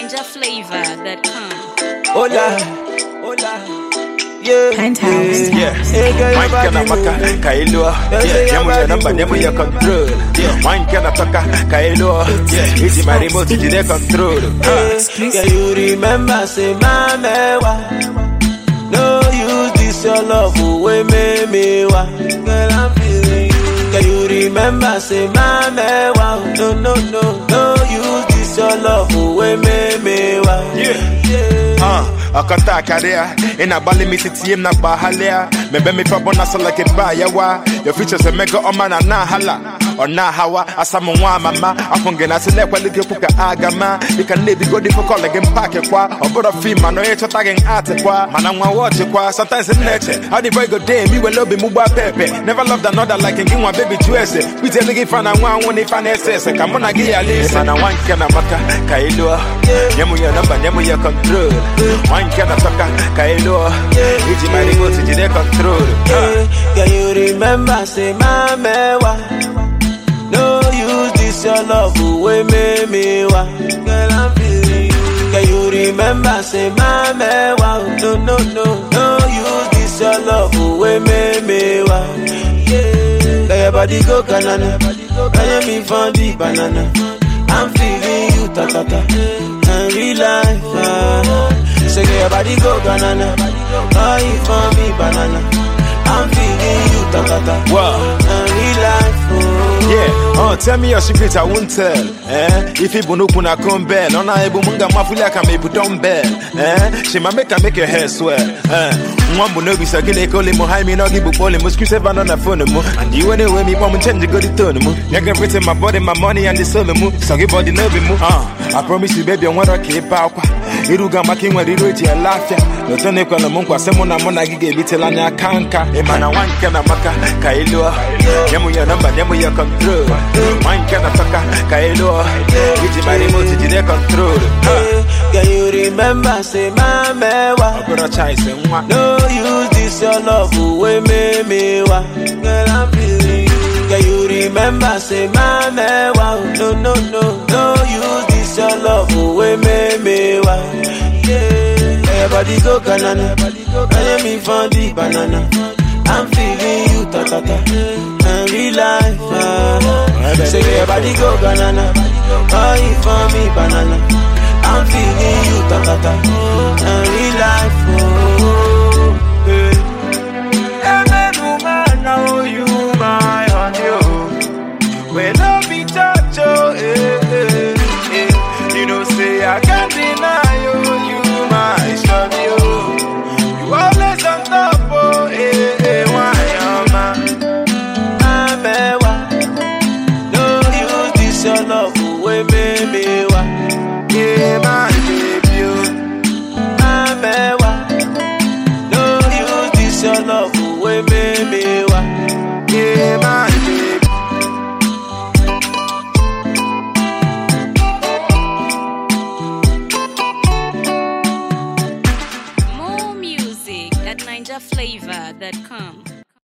NinjaFlavor.com. Hola, hola. Yeah, Penthouse. yeah, yeah. Hey, girl, your Wine body kana maka moving. kailo say Nyamu your ya namba body nyamu ya moving. control Wine kana toka kailo Easy my remote jide control Hey, Girl, you remember, say, mama, wa. No use this your love away, me, me, wa. Girl, I'm feeling you. Girl, you remember, say, mama, wa. No, no, no, no use this your love away, me, me, wa. Yeah. yeah. Uh, akata akaria ina bali misiti na bahalia mebe mi pa bona so like it ba yawa your features a mega o mana na hala ona hawa asamu nwa mama afunge na sile kwali ke kuka agama ika nebi go di for calling pack kwa obodo fi ma no echo tagging art kwa mana nwa watch kwa sometimes in nature how the boy go day me we love mu gba pepe never loved another like ngi nwa baby juice we tell ngi fana nwa nwa ni fana ss kama na gi ya lise mana wanke na maka kailo nyemu ya namba nyemu ya control wanke na toka kailo iji my remote jide control Yeah, Can you remember, say, mama, wa. No use this your love away, me, me, wa. Girl, I'm feeling you. Can you remember, say, mama, wa. No, no, no, no use this your love away, me, me, wa. Yeah, Girl, your body go banana. Can you me for the banana? I'm feeling you, ta, ta, ta. And real life, ah. Say, girl, your body go banana. Oh, you for me, banana. I'm feeling you, ta ta ta. Wow. And real life, oh. Yeah, uh, tell me your secret, I won't tell. Eh? If you bunu kuna kumbel, on a ebu munga mafulia kama ebu dumbbell. Eh? She ma make her make your hair swell. Eh? Mwambu no bisa kile kole mo hai mi no gibu pole mo squeeze ever on the phone mo. And you anyway me mom change go the tone mo. You can written my body, my money and the soul mo. So give body no be mo. Uh, I promise you baby, I want to keep out. Iruga maki nwere iru eji ele afia Oto na ekwela m nkwa sị mụ na mụ na gị ga-ebitela anya aka nka ịma na nwa nke na maka ka ị lụọ nye mụ ya nọmba nye mụ ya kọntrol nwa nke na tọka ka ị lụọ iji ma remote jide kọntrol Can you remember, say, mama, wa. ọ bụrụ chaise nwa No use this your love away, me, me, wa. Girl, I'm feeling you. Can you remember, say, mama, wa. No, no, no, no use this your love away, me, me, wa. Yeah. Everybody go banana. I me for the banana. I'm feeling you, ta ta ta. And real life, ah. Say everybody go banana. Oh, you for me banana. I'm feeling you, ta ta ta. And real life, oh. Hey. And then woman, now you my honey, oh. When I be touch, oh, eh, eh, eh. You know, say I can't deny you, you my shawty, oh. You always on top, oh, eh, eh, why, oh, man. Amewa. No use this your love away, me, me, wa. Yeah, my baby, oh. Amewa. No use this your love away, me, me, wa. Yeah, my baby. More music at NinjaFlavor.com.